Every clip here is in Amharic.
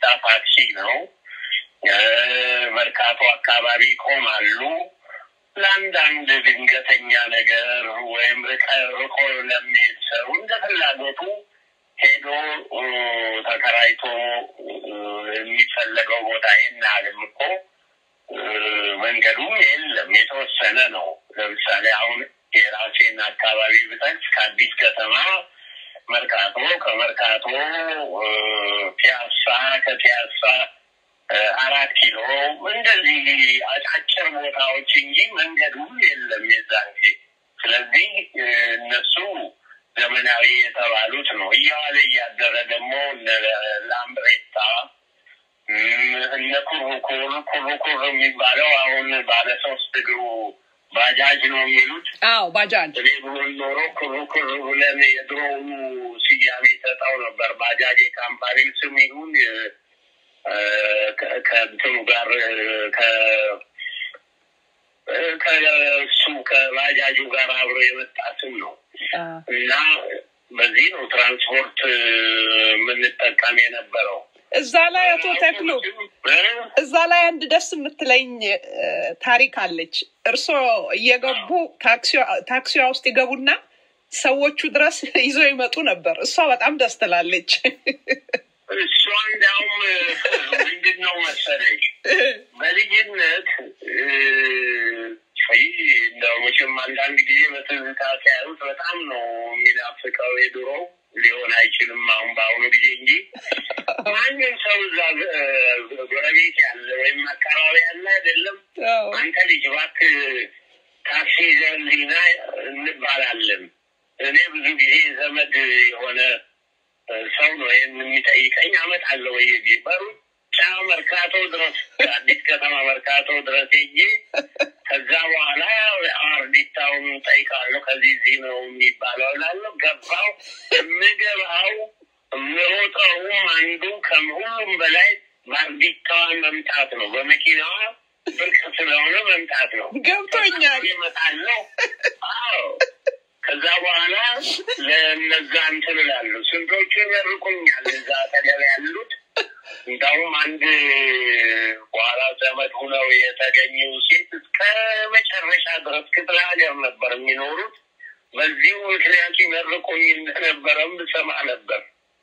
ታክሲ ነው። መርካቶ አካባቢ ይቆማሉ። ለአንዳንድ ድንገተኛ ነገር ወይም ርቆ ለሚሄድ ሰው እንደ ፍላጎቱ ሄዶ ተከራይቶ የሚፈለገው ቦታ ይህን ያህልም እኮ መንገዱም የለም፣ የተወሰነ ነው። ለምሳሌ አሁን የራሴን አካባቢ ብጠቅስ ከአዲስ ከተማ መርካቶ፣ ከመርካቶ ፒያሳ፣ ከፒያሳ አራት ኪሎ እንደዚህ አጫጭር ቦታዎች እንጂ መንገዱም የለም የዛን ጊዜ። ስለዚህ እነሱ ዘመናዊ የተባሉት ነው። እያዋለ እያደረ ደግሞ እነ ላምብሬታ እነ ኩርኩር ኩርኩር የሚባለው አሁን ባለ ሶስት እግሩ ባጃጅ ነው የሚሉት። አዎ ባጃጅ። እኔ ብሆን ኖሮ ኩርኩር ብለን የድሮውኑ ስያሜ ሰጠው ነበር። ባጃጅ የካምፓኒ ስም ይሁን ከእንትኑ ጋር ከእሱ ከባጃጁ ጋር አብሮ የመጣ ስም ነው እና በዚህ ነው ትራንስፖርት የምንጠቀም የነበረው። እዛ ላይ አቶ ተክሉ እዛ ላይ አንድ ደስ የምትለኝ ታሪክ አለች። እርስዎ እየገቡ ታክሲዋ ውስጥ ይገቡና ሰዎቹ ድረስ ይዘው ይመጡ ነበር። እሷ በጣም ደስ ትላለች። እሷ እንዲያውም ምንድን ነው መሰለኝ በልጅነት እንደው መቼም አንዳንድ ጊዜ በትዝታ ሲያዩት በጣም ነው የሚናፍቀው። የድሮ ሊሆን አይችልም አሁን በአሁኑ ጊዜ እንጂ ማንም ሰው እዛ ጎረቤት ያለ ወይም አካባቢ ያለ አይደለም አንተ ልጅ እባክህ ታክሲ ይዘህልኝና እንባላለን። እኔ ብዙ ጊዜ ዘመድ የሆነ ሰው ነው ይህን የሚጠይቀኝ። አመጣለሁ ወይ በሩጫ መርካቶ ድረስ አዲስ ከተማ መርካቶ ድረስ ሄጄ ከዛ በኋላ አርዲታውን ጠይቃለሁ። ከዚህ እዚህ ነው የሚባለው እላለሁ። ገባው የምገባው የምሮጠውም አንዱ ከሁሉም በላይ በአርዲታዋን መምጣት ነው። በመኪናዋ ብርቅ ስለሆነ መምጣት ነው። ገብቶኛል። እመጣለሁ። አዎ ከዛ በኋላ ለእነዛ እንትን እላለሁ። ስንቶቹ ይመርቁኛል እዛ አጠገብ ያሉት። እንዳውም አንድ በኋላ ዘመድ ሁነው የተገኙ ሴት እስከ መጨረሻ ድረስ ክፍለ ሀገር ነበር የሚኖሩት። በዚሁ ምክንያት ይመርቁኝ እንደነበረም ብሰማ ነበር።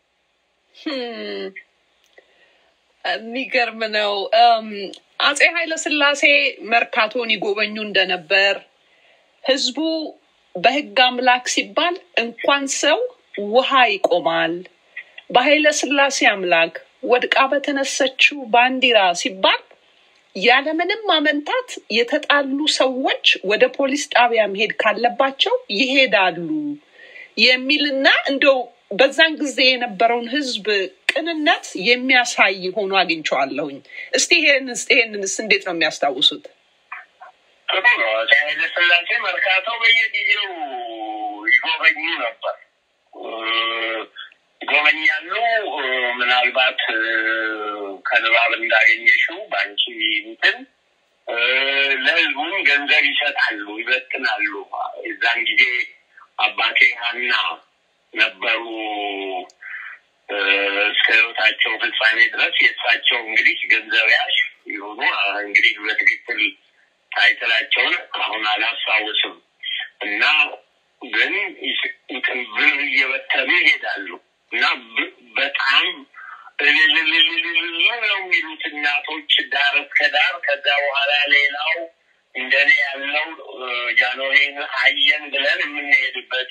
የሚገርም ነው። አጼ ኃይለ ሥላሴ መርካቶን ይጎበኙ እንደነበር ህዝቡ በህግ አምላክ ሲባል እንኳን ሰው ውሃ ይቆማል፣ በኃይለ ሥላሴ አምላክ ወድቃ በተነሰችው ባንዲራ ሲባል ያለምንም ማመንታት የተጣሉ ሰዎች ወደ ፖሊስ ጣቢያ መሄድ ካለባቸው ይሄዳሉ የሚልና እንደው በዛን ጊዜ የነበረውን ህዝብ ቅንነት የሚያሳይ ሆኖ አግኝቼዋለሁኝ። እስቲ ይሄንስ ይሄንንስ እንዴት ነው የሚያስታውሱት? ጥሩ ነው። አፄ ኃይለ ሥላሴ መርካቶ በየጊዜው ይጎበኙ ነበር፣ ይጎበኛሉ። ምናልባት ከንባብ እንዳገኘሽው በአንቺ እንትን ለህዝቡም ገንዘብ ይሰጣሉ፣ ይበትናሉ። የዛን ጊዜ አባቴ ሀና ነበሩ እስከ ህይወታቸው ፍጻሜ ድረስ የእሳቸው እንግዲህ ገንዘብ ያሽ የሆኑ እንግዲህ በትክክል ታይትላቸውን አሁን አላስታውስም እና ግን እንትን ብር እየበተኑ ይሄዳሉ እና በጣም እልልልልልል ነው የሚሉት እናቶች ዳር እስከ ዳር። ከዛ በኋላ ሌላው እንደኔ ያለው ጃንሆይን አየን ብለን የምንሄድበት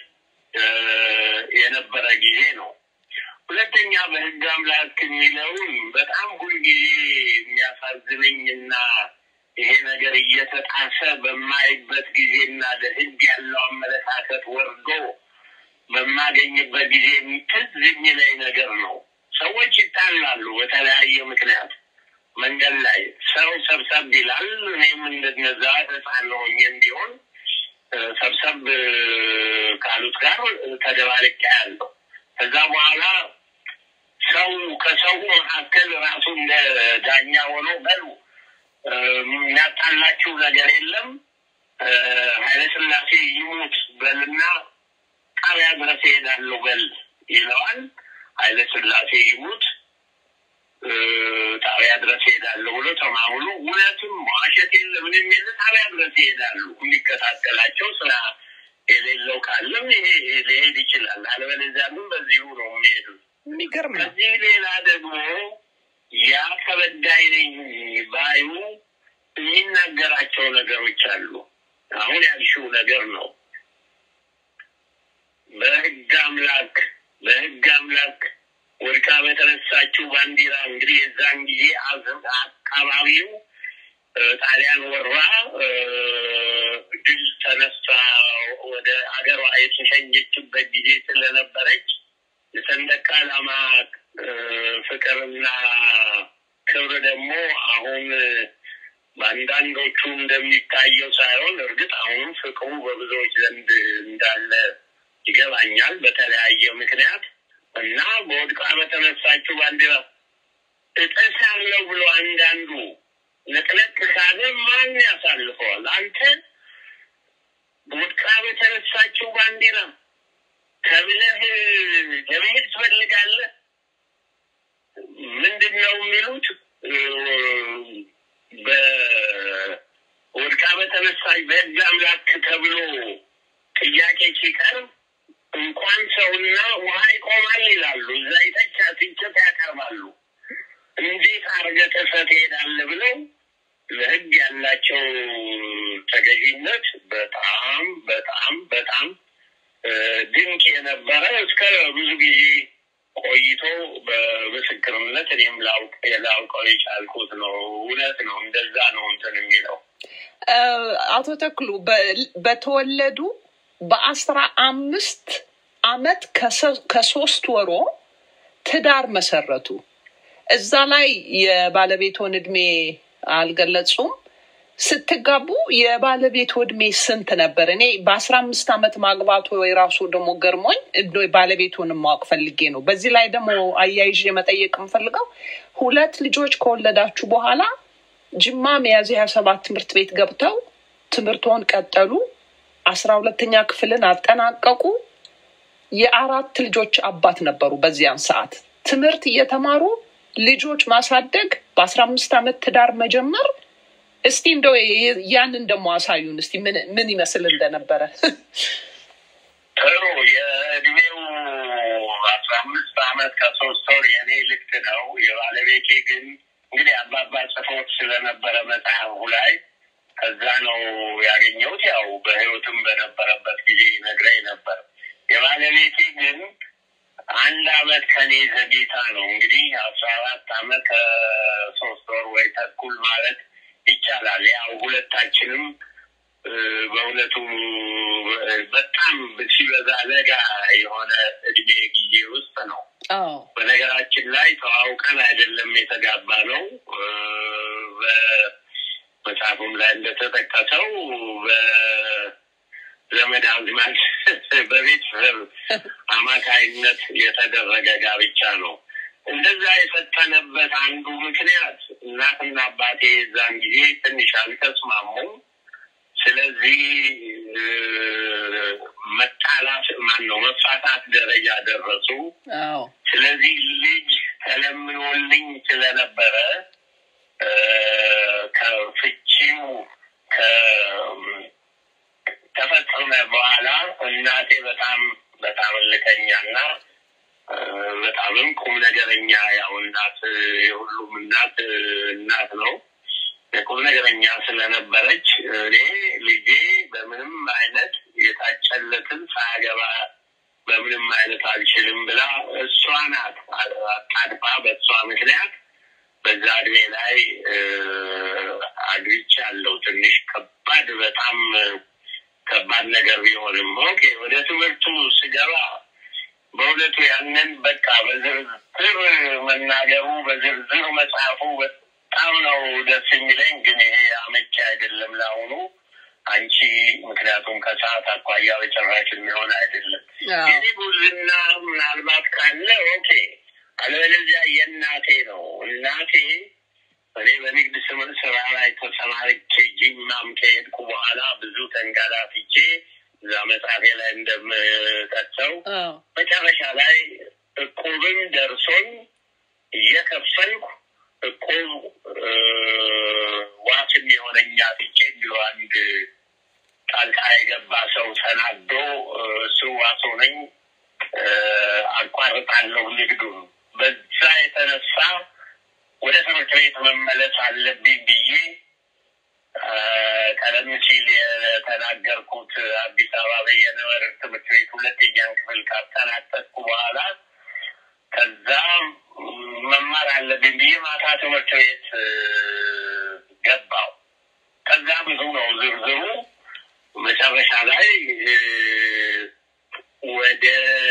የነበረ ጊዜ ነው። ሁለተኛ በህግ አምላክ የሚለውን በጣም ሁልጊዜ የሚያሳዝነኝና ይሄ ነገር እየተጣሰ በማይበት ጊዜና ለህግ ያለው አመለካከት ወርዶ በማገኝበት ጊዜ ትዝ የሚለኝ ነገር ነው። ሰዎች ይጣላሉ በተለያየ ምክንያት መንገድ ላይ ሰው ሰብሰብ ይላል። እኔም እንደነዛ ህፃን ሆኜም ቢሆን ሰብሰብ ካሉት ጋር ተደባልቄ ያለው ከዛ በኋላ ሰው ከሰው መካከል ራሱ እንደ ዳኛ ሆኖ በሉ የሚያጣላችሁ ነገር የለም ኃይለ ሥላሴ ይሙት በልና ጣቢያ ድረስ ይሄዳለሁ በል ይለዋል። ኃይለ ሥላሴ ይሙት ጣቢያ ድረስ ይሄዳለሁ ብሎ ተማምሎ እውነትም ዋሸት የለ ምንም የለ ጣቢያ ድረስ ይሄዳሉ። የሚከታተላቸው ስራ የሌለው ካለም ይሄ ሊሄድ ይችላል። አለበለዚያ ግን በዚሁ ነው የሚሄዱት። የሚገርም ነው። ከዚህ ሌላ ደግሞ ያ ተበዳይ ነኝ ባዩ የሚናገራቸው ነገሮች አሉ። አሁን ያልሽው ነገር ነው። በህግ አምላክ በህግ አምላክ ወድቃ በተነሳችው ባንዲራ እንግዲህ የዛን ጊዜ አዝ- አካባቢው ጣሊያን ወራ ድል ተነሳ ወደ አገሯ የተሸኘችበት ጊዜ ስለነበረች የሰንደቅ ዓላማ ፍቅርና ክብር ደግሞ አሁን በአንዳንዶቹ እንደሚታየው ሳይሆን እርግጥ አሁንም ፍቅሩ በብዙዎች ዘንድ እንዳለ ይገባኛል። በተለያየ ምክንያት እና በወድቃ በተነሳችው ባንዲራ እጥሳለሁ ብሎ አንዳንዱ ነቅነቅ ካለ ማን ያሳልፈዋል? አንተ ወድቃ በተነሳችው ባንዲራ ከብለህ ለመሄድ ትፈልጋለህ? ምንድን ነው የሚሉት? በወድቃ በተነሳች በህግ አምላክ ተብሎ ጥያቄ ሲቀርብ እንኳን ሰውና ውሃ ይቆማል ይላሉ። እዛ ይተቻ ትችት ያቀርባሉ። እንዴት አድርገህ ጥሰህ ትሄዳለህ ብለው ለህግ ያላቸው ተገዥነት በጣም በጣም በጣም ድንቅ የነበረ እስከ ብዙ ጊዜ ቆይቶ በምስክርነት እኔም ላውቅ ላውቀው የቻልኩት ነው። እውነት ነው። እንደዛ ነው እንትን የሚለው አቶ ተክሉ በ- በተወለዱ በአስራ አምስት አመት ከሰ- ከሶስት ወሮ ትዳር መሰረቱ። እዛ ላይ የባለቤቶን እድሜ አልገለጹም። ስትጋቡ የባለቤቱ እድሜ ስንት ነበር? እኔ በአስራ አምስት አመት ማግባቱ የራሱ ደግሞ ገርሞኝ እንደው ባለቤቱን ማወቅ ፈልጌ ነው። በዚህ ላይ ደግሞ አያይዤ መጠየቅ የምፈልገው ሁለት ልጆች ከወለዳችሁ በኋላ ጅማ ሚያዝያ ሀያ ሰባት ትምህርት ቤት ገብተው ትምህርቶን ቀጠሉ። አስራ ሁለተኛ ክፍልን አጠናቀቁ። የአራት ልጆች አባት ነበሩ። በዚያን ሰዓት ትምህርት እየተማሩ ልጆች ማሳደግ፣ በአስራ አምስት አመት ትዳር መጀመር። እስቲ እንደው የ- ያንን ደግሞ አሳዩን እስቲ ምን ምን ይመስል እንደነበረ። ጥሩ የእድሜው አስራ አምስት አመት ከሶስት ወር የኔ ልክ ነው። የባለቤቴ ግን እንግዲህ አባባ ጽፎት ስለነበረ መጽሐፉ ላይ ከዛ ነው ያገኘሁት። ያው በህይወትም በነበረበት ጊዜ ነግረኝ ነበር። የባለቤቴ ግን አንድ አመት ከኔ ዘግይታ ነው እንግዲህ አስራ አራት አመት ከሶስት ወር ወይ ተኩል ማለት ይቻላል። ያው ሁለታችንም እ፣ በእውነቱ እ፣ በጣም ሲበዛ ለጋ የሆነ እድሜ ጊዜ ውስጥ ነው። አዎ በነገራችን ላይ ተዋውቀን አይደለም የተጋባ ነው። እ፣ በመጽሐፉም ላይ እንደተጠቀሰው በዘመድ አዝማድ በቤተሰብ አማካይነት የተደረገ ጋብቻ ነው። እንደዛ የፈጠነበት አንዱ ምክንያት እናትና አባቴ የዛን ጊዜ ትንሽ አልተስማሙም። ስለዚህ እ፣ መጣላት ማን ነው መፋታት ደረጃ ደረሱ። አዎ ስለዚህ ልጅ ተለምኖልኝ ስለነበረ እ፣ ከፍቺው ከተፈጸመ በኋላ እናቴ በጣም በጣም እልከኛና እ፣ በጣምም ቁም ነገረኛ ያው እናት የሁሉም እናት እናት ነው። ቁም ነገረኛ ስለነበረች እኔ ልጄ በምንም አይነት የታጨለትን ሳያገባ በምንም አይነት አልችልም ብላ እሷ ናት አጣድፋ በእሷ ምክንያት በዛ እድሜ ላይ አግብቻለሁ። ትንሽ ከባድ በጣም ከባድ ነገር ቢሆንም ኦኬ ወደ ትምህርቱ ስገባ በእውነቱ ያንን በቃ በዝርዝር መናገሩ በዝርዝር መጽሐፉ በጣም ነው ደስ የሚለኝ። ግን ይሄ አመቺ አይደለም ለአሁኑ አንቺ ምክንያቱም ከሰዓት አኳያ በጭራሽ የሚሆን አይደለም። አዎ የኔ ጉዝና ምናልባት ካለ ኦኬ፣ አለበለዚያ የእናቴ ነው። እናቴ እኔ በንግድ ስምር ስራ ላይ ተሰማርቼ ጅማም ከሄድኩ በኋላ ብዙ ተንገላትቼ እዛ መጽሐፌ ላይ እንደምጠቅሰው አዎ መጨረሻ ላይ እቁብም ደርሶኝ እየከፈልኩ እቁብ ዋስ የሚሆነኛ ትቼ ብሎ አንድ ጣልቃ የገባ ሰው ተናዶ እሱ ዋስ ሆነኝ አቋርጣለሁ ንግዱን። በዛ የተነሳ ወደ ትምህርት ቤት መመለስ አለብኝ ብዬ ቀደም ሲል የተናገርኩት አዲስ አበባ በየነ መርዕድ ትምህርት ቤት ሁለተኛን ክፍል ካጠናቀቅኩ በኋላ ከዛ መማር አለብኝ ብዬ ማታ ትምህርት ቤት ገባው። ከዛ ብዙ ነው ዝርዝሩ። መጨረሻ ላይ ወደ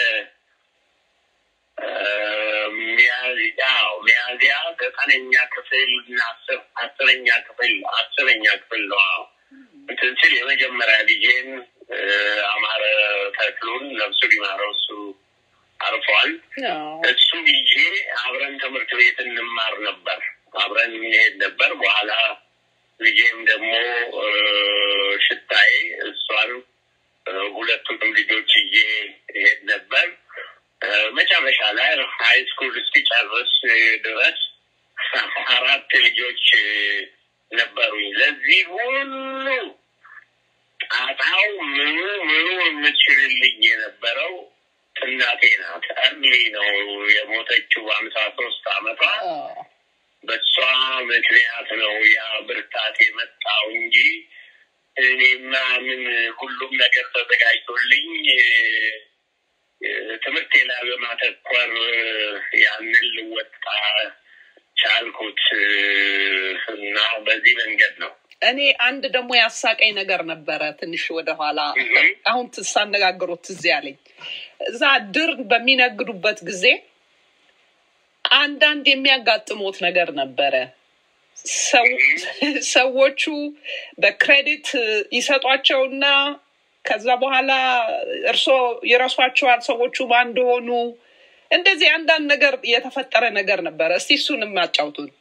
ሚያዝያ ሚያዝያ ዘጠነኛ ክፍል እና አስረኛ ክፍል አስረኛ ክፍል ነው እንትን ስል የመጀመሪያ ልጄን አማረ ተክሉን ነፍሱ ሊማረው እሱ አርፏል። እሱ ልጄ አብረን ትምህርት ቤት እንማር ነበር፣ አብረን እንሄድ ነበር። በኋላ ልጄም ደግሞ ሽታዬ እሷን ሁለቱንም ልጆች ይዤ እሄድ ነበር። መጨረሻ ላይ ሀይ ስኩል እስኪጨርስ ድረስ አራት ልጆች ነበሩኝ። ለዚህ ሁሉ ጣጣው ምኑ ምኑ የምችልልኝ የነበረው እናቴ ናት። እርሊ ነው የሞተችው በአምሳ ሶስት አመቷ። በሷ ምክንያት ነው ያ ብርታት የመጣው እንጂ እኔማ ምን ሁሉም ነገር ተዘጋጅቶልኝ ትምህርቴ ላይ በማተኮር ያንን ልወጣ ቻልኩት እና በዚህ መንገድ ነው። እኔ አንድ ደግሞ ያሳቀኝ ነገር ነበረ። ትንሽ ወደኋላ አሁን ሳነጋግሮት ትዝ ያለኝ እዛ ድር በሚነግዱበት ጊዜ አንዳንድ የሚያጋጥሙት ነገር ነበረ። ሰዎቹ በክሬዲት ይሰጧቸውና ከዛ በኋላ እርስዎ ይረሷቸዋል። ሰዎቹ ማን እንደሆኑ እንደዚህ አንዳንድ ነገር የተፈጠረ ነገር ነበረ። እስቲ እሱንም አጫውቱን።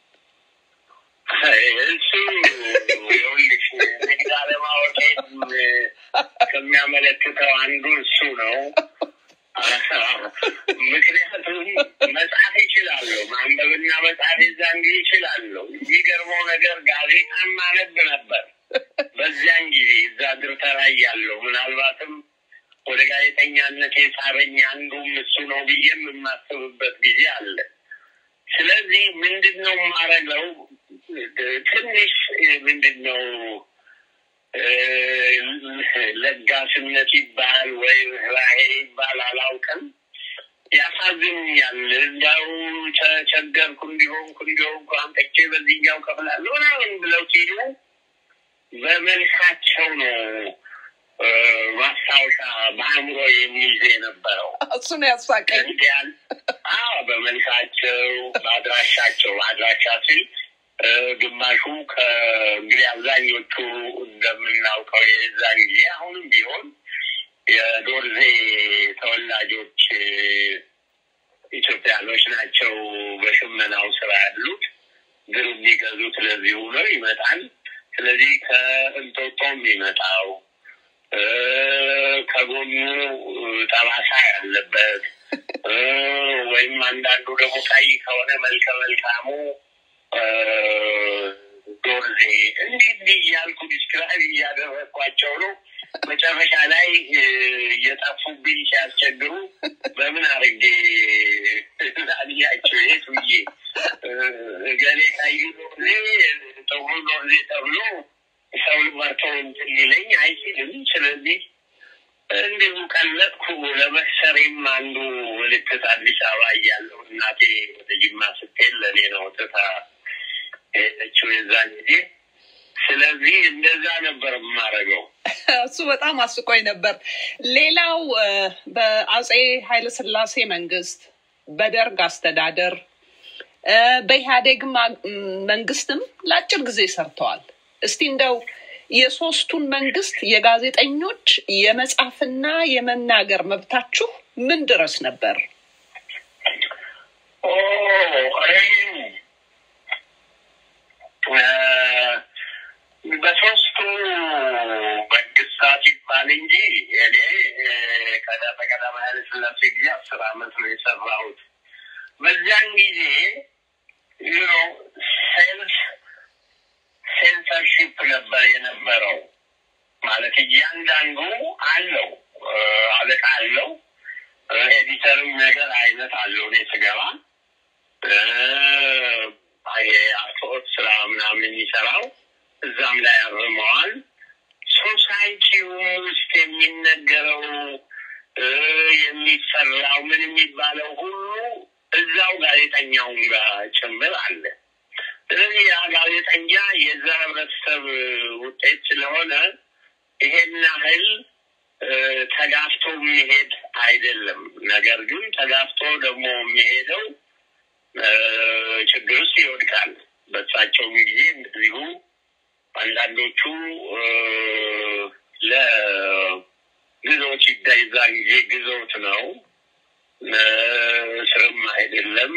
እሱ ይኸውልሽ ንግድ አለማወቄን ከሚያመለክተው አንዱ እሱ ነው። ምክንያቱም መጽሐፍ ይችላለሁ፣ ማንበብና መጽሐፍ የዛን ጊዜ ይችላለሁ። የሚገርመው ነገር ጋዜጣን ማነብ ነበር በዚያን ጊዜ እዛ ድር ተራይ ያለው ምናልባትም ወደ ጋዜጠኛነት የሳበኝ አንዱም እሱ ነው ብዬም የማስብበት ጊዜ አለ። ስለዚህ ምንድን ነው የማረገው? ትንሽ ምንድን ነው ለጋስነት ይባል ወይ ራሄ ይባል አላውቅም፣ ያሳዝኑኛል። እንዲያው ተቸገርኩ እንዲሆንኩ እንዲሆንኩ አምጥቼ በዚህኛው ከፍላለሁ ምናምን ብለው ሲሉ በመልካቸው ነው ማስታወሻ በአእምሮ የሚይዝ የነበረው። እሱ ነው ያሳቀኝ። እንዲያል በመልካቸው በአድራሻቸው አድራሻ ሲል ግማሹ ከእንግዲህ አብዛኞቹ እንደምናውቀው የዛን ጊዜ አሁንም ቢሆን የዶርዜ ተወላጆች ኢትዮጵያኖች ናቸው በሽመናው ስራ ያሉት። ድር የሚገዙት ለዚሁ ነው ይመጣል። ስለዚህ ከእንጦጦ የሚመጣው ከጎኑ ጠባሳ ያለበት ወይም አንዳንዱ ደግሞ ቀይ ከሆነ መልከ መልካሙ ዶርዜ እንዲህ እንዲህ እያልኩ ዲስክራይብ እያደረግኳቸው ነው። መጨረሻ ላይ እየጠፉብኝ ሲያስቸግሩ በምን አድርጌ ላግኛቸው የት ብዬ ገሌ ቀይ ዶርዜ ጥቁር ዶርዜ ተብሎ ሰው መርቶ እንትን ሊለኝ አይችልም። ስለዚህ እንዲሁ ቀለጥኩ። ለመክሰሬም አንዱ ምልክት አዲስ አበባ እያለሁ እናቴ ወደ ጅማ ስትሄድ ለእኔ ነው ትታ ሄደችው የዛን ጊዜ። ስለዚህ እንደዛ ነበር የማደርገው። እሱ በጣም አስቆኝ ነበር። ሌላው በአጼ ኃይለስላሴ መንግስት፣ በደርግ አስተዳደር፣ በኢህአዴግ መንግስትም ለአጭር ጊዜ ሰርተዋል። እስቲ እንደው የሶስቱን መንግስት የጋዜጠኞች የመጻፍና የመናገር መብታችሁ ምን ድረስ ነበር? በሶስቱ መንግስታት ይባል እንጂ እኔ ቀዳማዊ ኃይለ ሥላሴ ጊዜ አስር አመት ነው የሰራሁት። በዚያን ጊዜ ነው ሴልፍ ሴንሰርሺፕ ነበር የነበረው። ማለት እያንዳንዱ አለው አለቃ አለው ኤዲተርም ነገር አይነት አለው። እኔ ስገባ የአርትዖት ስራ ምናምን የሚሰራው እዛም ላይ አርመዋል። ሶሳይቲውም ውስጥ የሚነገረው የሚሰራው ምን የሚባለው ሁሉ እዛው ጋዜጠኛውን ጋር ጭምር አለ። ስለዚህ ያ ጋዜጠኛ የዛ ህብረተሰብ ውጤት ስለሆነ ይሄን ያህል ተጋፍቶ የሚሄድ አይደለም። ነገር ግን ተጋፍቶ ደግሞ የሚሄደው ችግር ውስጥ ይወድቃል። በሳቸውም ጊዜ እንደዚሁ አንዳንዶቹ ለግዞት ይዳይዛ ጊዜ ግዞት ነው፣ ስርም አይደለም፣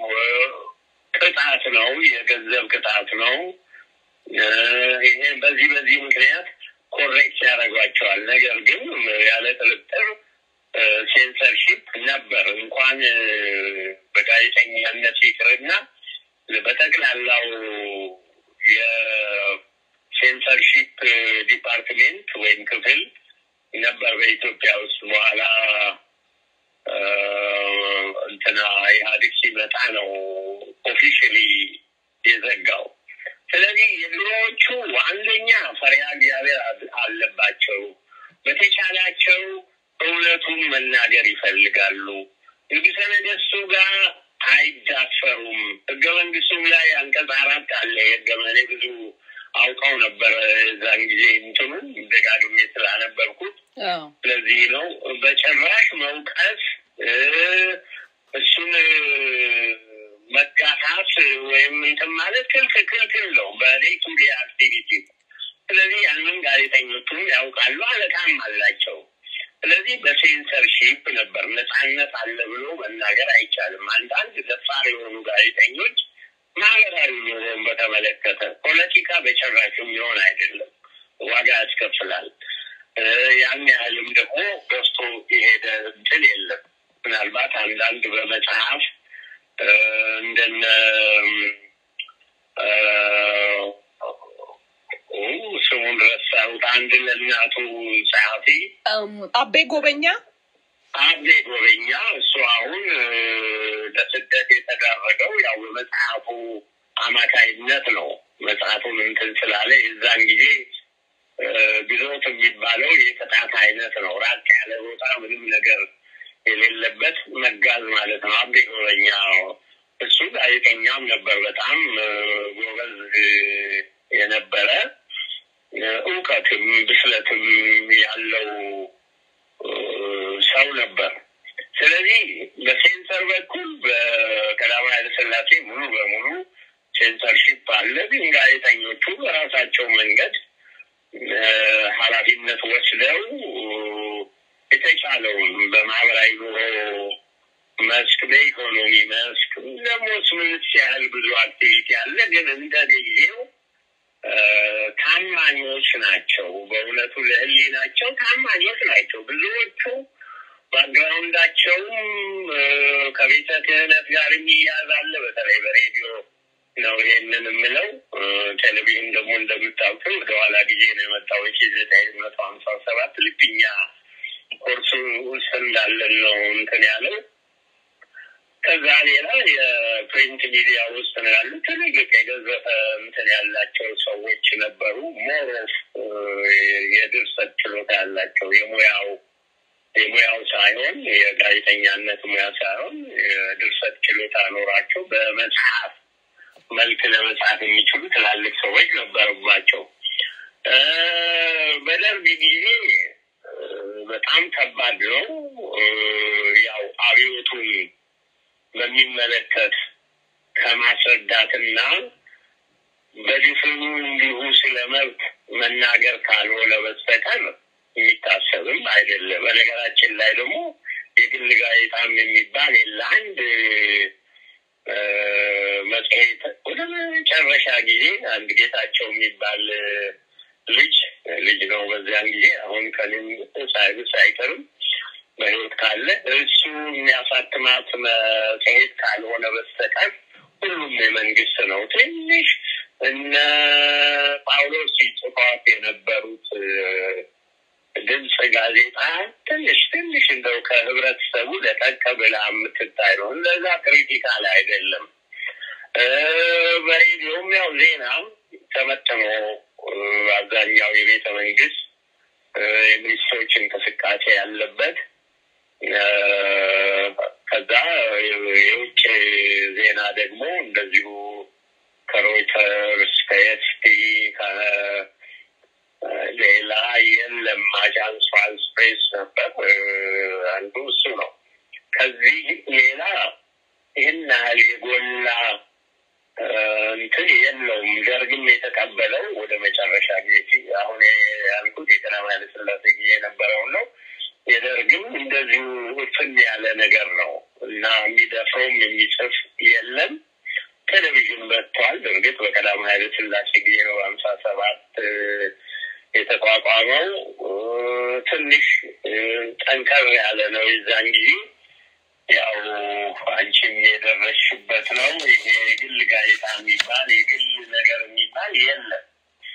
ቅጣት ነው፣ የገንዘብ ቅጣት ነው። ይሄ በዚህ በዚህ ምክንያት ኮሬክት ያደርጓቸዋል። ነገር ግን ያለ ጥርጥር ሴንሰርሺፕ ነበር። እንኳን በጋዜጠኛነት ይቅርና በጠቅላላው የሴንሰርሺፕ ዲፓርትሜንት ወይም ክፍል ነበር በኢትዮጵያ ውስጥ። በኋላ እንትና ኢህአዴግ ሲመጣ ነው ኦፊሽሊ የዘጋው። ስለዚህ የድሮዎቹ አንደኛ ፈሪሃ እግዚአብሔር አለባቸው። በተቻላቸው እውነቱን መናገር ይፈልጋሉ። ንጉሠ ነገሥቱ ጋር አይዳፈሩም። ህገ መንግስቱም ላይ አንቀጽ አራት አለ። የህገ እኔ ብዙ አውቀው ነበረ እዛን ጊዜ እንትኑን ደጋግሜ ስላነበርኩት ስለዚህ ነው በጭራሽ መውቀስ እሱን መጋፋት ወይም እንትን ማለት ክልክል ክልክል ነው በዴይ ቱ ዴይ አክቲቪቲ። ስለዚህ ያንን ጋዜጠኞቹም ያውቃሉ፣ አለቃም አላቸው። ስለዚህ በሴንሰርሺፕ ነበር ነፃነት አለ ብሎ መናገር አይቻልም። አንዳንድ ደፋር የሆኑ ጋዜጠኞች ማህበራዊ ኑሮን በተመለከተ ፖለቲካ በጭራሽ የሚሆን አይደለም፣ ዋጋ ያስከፍላል። ያን ያህልም ደግሞ ገዝቶ የሄደ እንትን የለም። ምናልባት አንዳንድ በመጽሐፍ እንደነ ስሙን ረሳሁት። አንድ ለእናቱ ጸሐፊ አቤ ጎበኛ አቤ ጎበኛ እሱ አሁን ለስደት የተዳረገው ያው በመጽሐፉ አማካይነት ነው። መጽሐፉን እንትን ስላለ የዛን ጊዜ ግዞት የሚባለው የቅጣት አይነት ነው። ራቅ ያለ ቦታ ምንም ነገር የሌለበት መጋዝ ማለት ነው። አቤ ጎበኛ እሱ ጋዜጠኛም ነበር። በጣም ጎበዝ የነበረ እውቀትም ብስለትም ያለው ሰው ነበር። ስለዚህ በሴንሰር በኩል በቀዳማዊ ኃይለ ሥላሴ ሙሉ በሙሉ ሴንሰርሺፕ አለ። ግን ጋዜጠኞቹ በራሳቸው መንገድ ኃላፊነት ወስደው የተቻለውን በማህበራዊ ኑሮ መስክ፣ በኢኮኖሚ መስክ ደግሞ ስምንት ያህል ብዙ አክቲቪቲ አለ። ግን እንደ ጊዜው ታማኞች ናቸው። በእውነቱ ለሕሊናቸው ታማኞች ናቸው። ብዙዎቹ ባክግራውንዳቸውም ከቤተ ክህነት ጋር የሚያዝ አለ። በተለይ በሬዲዮ ነው ይሄንን የምለው። ቴሌቪዥን ደግሞ እንደምታውቀው ወደኋላ ጊዜ ነው የመጣው ሺ ዘጠኝ መቶ ሀምሳ ሰባት ልክ እኛ ኮርሱ ውስጥ እንዳለን ነው እንትን ያለው። ከዛ ሌላ የፕሪንት ሚዲያ ውስጥ ነው ያሉ ትልልቅ የገዘፈ እንትን ያላቸው ሰዎች ነበሩ። ሞር ኦፍ የድርሰት ችሎታ ያላቸው የሙያው የሙያው ሳይሆን የጋዜጠኛነት ሙያ ሳይሆን የድርሰት ችሎታ ኖራቸው በመጽሐፍ መልክ ለመጽሐፍ የሚችሉ ትላልቅ ሰዎች ነበሩባቸው። በደርግ ጊዜ በጣም ከባድ ነው። ያው አብዮቱን በሚመለከት ከማስረዳትና በድፍኑ እንዲሁ ስለ መብት መናገር ካልሆነ በስተቀር የሚታሰብም አይደለም። በነገራችን ላይ ደግሞ የግል ጋዜጣም የሚባል የለ። አንድ መጽሔት ወደ መጨረሻ ጊዜ አንድ ጌታቸው የሚባል ልጅ ልጅ ነው በዚያን ጊዜ አሁን ከኔም ሳይብስ አይቀርም በሕይወት ካለ እሱ የሚያሳትማት መጽሔት ካልሆነ በስተቀር ሁሉም የመንግስት ነው። ትንሽ እነ ጳውሎስ ሲጽፏት የነበሩት ድምፅ ጋዜጣ ትንሽ ትንሽ እንደው ከህብረተሰቡ ለጠቅ ብላ የምትታይ ነው። እንደዛ ክሪቲካል አይደለም። በሬዲዮም ያው ዜና ተመጥኖ አብዛኛው የቤተ መንግስት የሚኒስትሮች እንቅስቃሴ ያለበት ከዛ የውጭ ዜና ደግሞ እንደዚሁ ከሮይተርስ ከኤፍፒ ሌላ የለም። አጃንስ ፍራንስ ፕሬስ ነበር አንዱ እሱ ነው። ከዚህ ሌላ ይህን ያህል የጎላ እንትን የለውም። ደርግም የተቀበለው ወደ መጨረሻ ጊዜ አሁን ያልኩት የቀዳማዊ ኃይለ ሥላሴ ጊዜ የነበረውን ነው። የደርግም እንደዚሁ እፍን ያለ ነገር ነው እና የሚደፍረውም የሚጽፍ የለም። ቴሌቪዥን መጥቷል። እርግጥ በቀዳማዊ ኃይለ ሥላሴ ጊዜ ነው በሀምሳ ሰባት የተቋቋመው። ትንሽ ጠንከር ያለ ነው የዛን ጊዜ ያው አንቺም የደረስሽበት ነው። ይሄ የግል ጋዜጣ የሚባል የግል ነገር የሚባል የለም።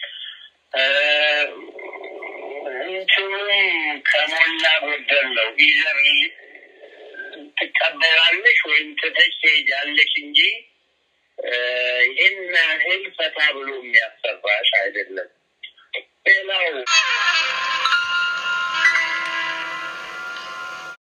እንትኑም ከሞላ ጎደል ነው። ኢዘር ትቀበላለሽ ወይም ትተሽ ትሄጃለሽ እንጂ ይህን ያህል ፈታ ብሎ የሚያሰራሽ አይደለም። ሌላው